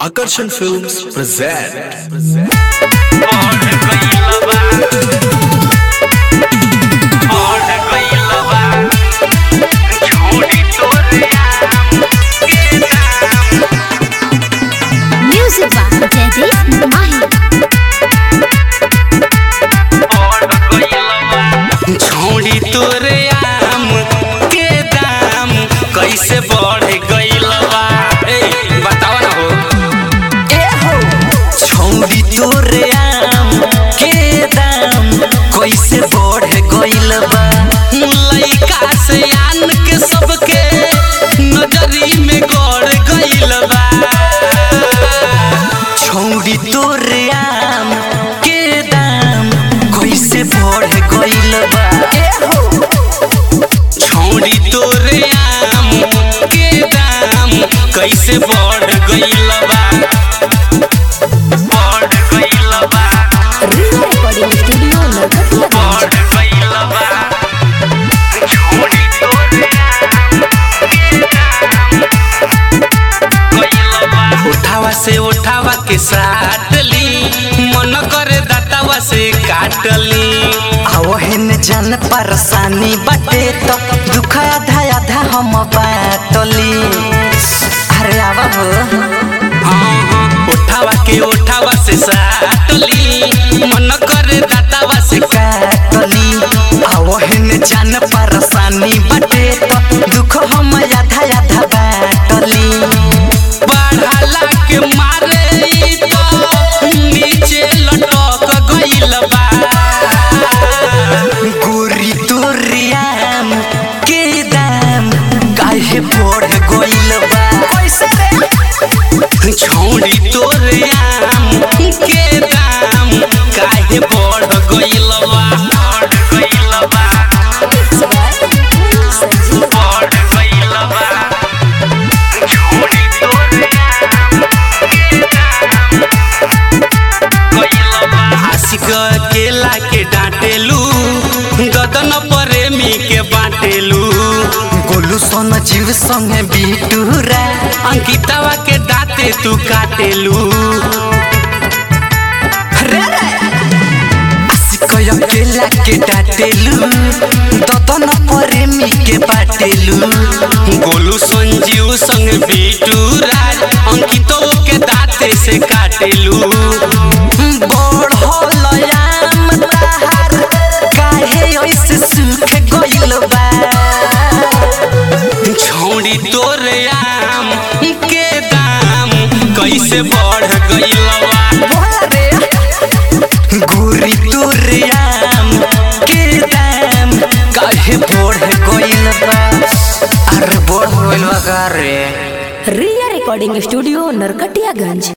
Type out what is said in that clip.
Akarsan Films present. Music by Jaideep Mahi. छोड़ी तोरे आम के दाम कैसे बढ़ गइल बा ए बतावा ना हो ए हो छोड़ी तोरे आम के दाम कैसे बढ़ गइल बा लइका से आन के सबके नजरी में गड़ गइल बा छोड़ी तोरे आम के दाम कैसे बढ़ गइल बा ए हो छोड़ी तोरे आम के दाम कैसे बढ़ गइल बा बढ़ गइल बा Recording Studio Narkatia बढ़ गइल बा छोड़ी तोरे आम के दाम गइल बा उठावा से उठावा के साटली मन करे दातावा से काटली आवहिन जन परेशानी बाटे तो दुख आधा आधा हम बाटली अरे आवा हो हाँ, हाँ, उठावा के उठावा से साटली मन करे दातावा से काटली आवहिन जन परेशानी बाटे तो दुख हम आधा आधा बाटली बढ़ाला के मारे ई तो नीचे लटक गइल बा गोरी तोरियाम के दाम काहे बढ़ गइल बा कैसे रे छोड़ी तोरे आम के दाम काहे बढ़ गइल बा बढ़ गइल बा बढ़ गइल बा छोड़ी तोरे आम के दाम गइल बा आशिक केला के डांटेलू गदन प्रेमी के बाटेलू गोलू सोन जीव संगे बिटूरा अंकितावा के दाते तू काटेलू कय केला के डाटेलू ददन प्रेमी के बाटेलू गोलू संजीव संग बीटू राज अंकितो के दाते से काटेलू बड़ होलयाम ताहार काहे ऐसे सुख गइल बा छोड़ी तोरे आम के दाम कैसे बढ़ गइल बा रे गोरी तोरे आम के दाम काहे बढ़ गइल बा अरे बढ़ गइल बा का रे Ria Recording Studio Narkatiaganj.